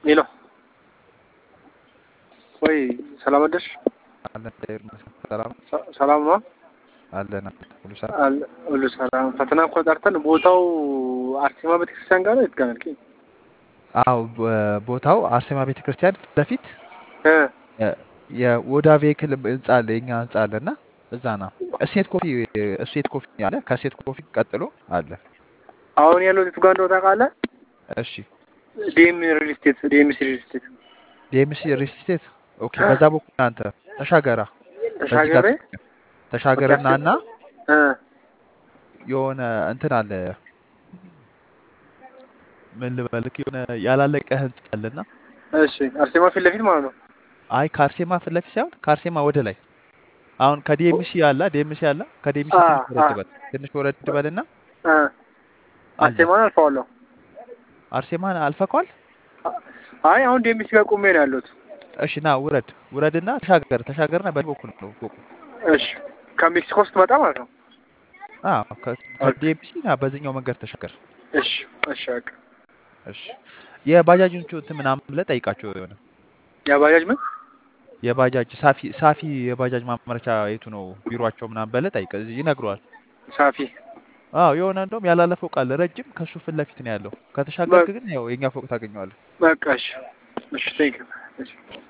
ሄሎ ወይ ሰላም አደርሽ? አለን እግዚአብሔር ይመስገን። ሰላም ሰ- ሰላም ነው አለን ሁሉ ሰላም። አለ ሁሉ ሰላም። ፈተና እኮ ጠርተን ቦታው አርሴማ ቤተክርስቲያን ጋር ነው የት ጋር ነው ያልከኝ? አዎ በ- ቦታው አርሴማ ቤተ ክርስቲያን ፊት ለፊት እ የ- የወዳ ቬክል ህንጻ አለ የኛ ህንጻ አለ እና እዛ ነው እሴት ኮፊ እሴት ኮፊ አለ ከእሴት ኮፊ ቀጥሎ አለ። አሁን ያለው የቱ ጋር እንደሆነ ታውቃለህ? እሺ ዲኤም ሪል ስቴት ዲኤምሲ ሪል ስቴት ዲኤምሲ ሪል ስቴት ኦኬ። በዛ በኩል አንተ ተሻገራ በዚህ ጋር ተሻገሬ ተሻገርና እና እ የሆነ እንትን አለ ምን ልበልክ የሆነ ያላለቀ ህንጻ አለና እሺ አርሴማ ፊት ለፊት ማለት ነው። አይ ከአርሴማ ፊት ለፊት ሳይሆን ከአርሴማ ወደ ላይ አሁን ከዲኤምሲ አለ ዲኤምሲ አለ ከዲኤምሲ አ ትንሽ አ ወረድ በል ትንሽ ወረድ በልና እ አለ አርሴማን አልፈዋለሁ። አርሴማን አልፈኳል። አይ አሁን ዲኤምሲ ጋር ቆሜ ነው ያለሁት። እሺ ና ውረድ ውረድና ተሻገር ተሻገርና በዚህ በኩል ነው ፎቁ። እሺ ከሜክሲኮ ስትመጣ ማለት ነው። አዎ ከ- ኦኬ ከዲኤምሲ ና በዚህኛው መንገድ ተሻገር። እሺ እሺ በቃ እሺ የባጃጅን እንትን ምናምን ብለህ ጠይቃቸው የሆነ የባጃጅ ምን የባጃጅ ሳፊ ሳፊ የባጃጅ ማምረቻ የቱ ነው ቢሮቸው ምናምን ብለህ ጠይቅ፣ ይነግረዋል። ሳፊ አዎ የሆነ እንደውም ያላለ ፎቅ አለ ረጅም፣ ከሱ ፊት ለፊት ነው ያለው። ከተሻገርክ በ- ግን ያው የኛ ፎቅ ታገኘዋለህ። በቃ እሺ እሺ ቴንክ ዩ እሺ